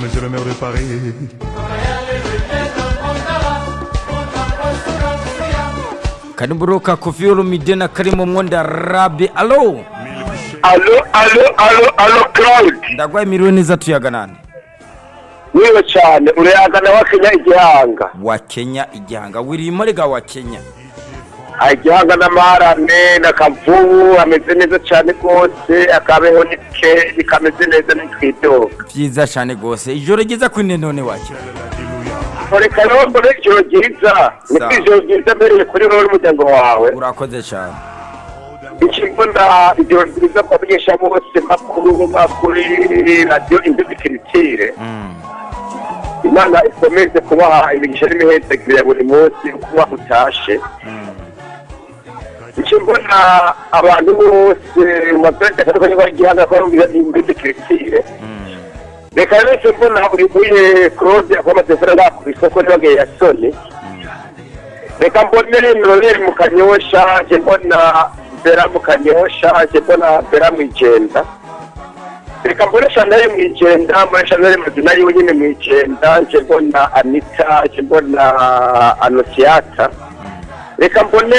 Monsieur le maire de Paris, karibu kakufyuru midena karimo mwonda rabi alo alo alo alo alo claude ndagwaye miliyoni za tuyaganane niwe cyane urayagana wa kenya igihanga wa kenya igihanga wirimo rega wa kenya Ah, igihanga n'amarame na kavubu ameze neza cyane rwose akabeho nike bikameze neza nitwidoga byiza cyane rwose ijoro ryiza kuri none wacyo reka rero mbone ijoro ryiza ni Sawa. ko ijoro ryiza mbereye kuri wowe n'umuryango wawe urakoze cyane ingingo nda ijoro ryiza kubamenyesha bose makuru makuri radiyo indubikirikire imana ikomeze kubaha imigisha n'imihindagirire ya buri munsi uko waba utashe icyo mbona abantu bose mu matorero atandukanye bagihanga barumvira indubikirikire reka rero icyo mbona buri muye claude akomeze kuba ku isoko ntibagaye ya soni reka mbone noneri mu kanyosha njye mbona bera mu kanyosha njye mbona bera mu igenda reka mbone shanari mu igenda mbone shanari mazina yiwe nyine mu igenda njye mbona anita njye mbona anosiyata reka mbone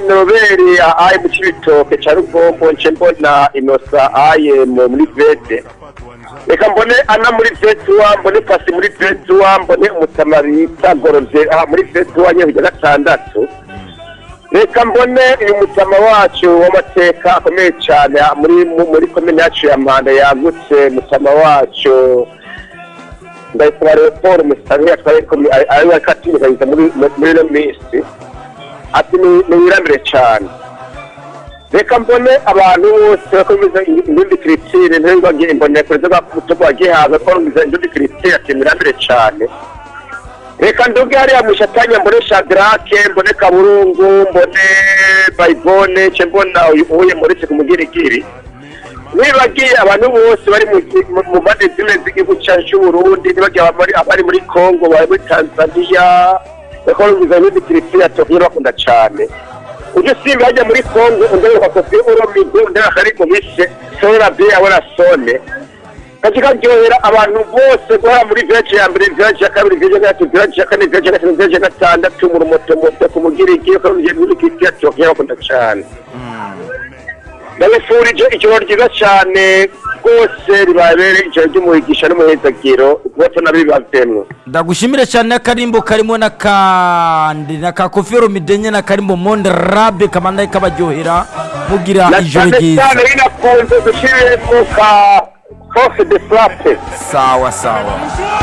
noberi aye mu kibitoke cya rugombo njye mbona inosa aye mu- muri vede reka mbone ana muri vetuwa mbone pasi muri vetuwa mbone umutama bita gorovye aha muri vetuwa nyine hirya gatandatu reka mbone uyu mutama wacu w'amateka akomeye cyane ah, muri mu- muri komine yacu ya mpanda yagutse mutama wacu ndayisaba leopold musange atwaye komi ari we katinyikanyiza muri muri ino minsi ati ni- niwiramire cyane reka mbone abantu bose bakomeza indindi kiritire ntibibagire imboneko zo gutuma gihaza bakomeza indindi kiritire ati mirambire cyane reka nduge hariya mushatanya mbone shadrake mbone kaburungu mbone bayibone ce mbona uyu uhuye muri se ku mugirigiri nibagiye abantu bose bari mu gi- mu- mu mpande zimwe z'igihugu cyacu cy'uburundi nibagiye abari- abari muri kongo bari muri tanzania bakomeza indindi kiritire ati bakunda cyane ujye usimba hajya muri kongo undebe bakopi uromide undebe akari mu bise sora bi abona sone katika ryohera abantu bose guhera muri village ya mbere village ya kabiri village ya gatatu village ya kane village ya gatatu village ya gatandatu mu rumotomoto ku mugirigi ko rugendo muri kiti yatokera bakunda cyane ndabifurije ijoro ryiza cyane rwose ribabere ijoro ry'umuhigisha n'umuhezagiro rwose nabibavemwe ndagushimire cyane akarimbo karimo n'akandi na kakofero midenye n'akarimbo monde rabe kamandaye kabaryohera mugira ijoro cyane ryiza binakunze dushyiremo ka force de frappe sawa sawa